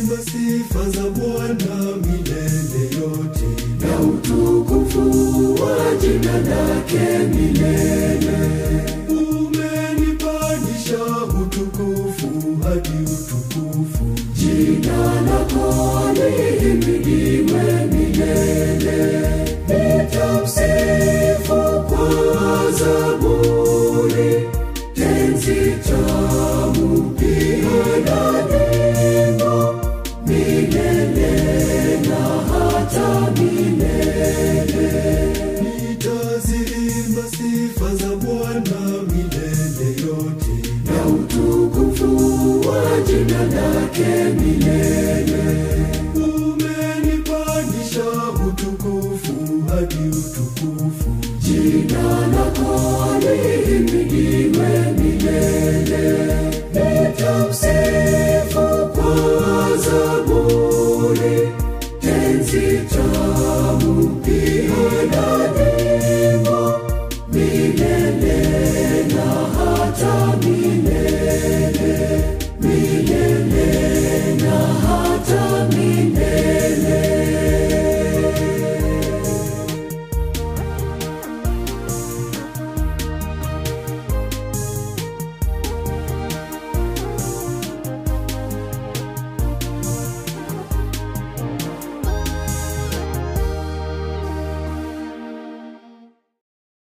Nitaziimba sifa za Bwana milele yote, na utukufu wa jina lake milele. umenipandisha utukufu hadi utukufu. Jina lako lihimidiwe milele. Nitamsifu kwa zaburi, tenzi tamu pia na nyimbo, milele na hata milele. Nitaziimba sifa za Bwana milele yote, na utukufu wa jina lake milele.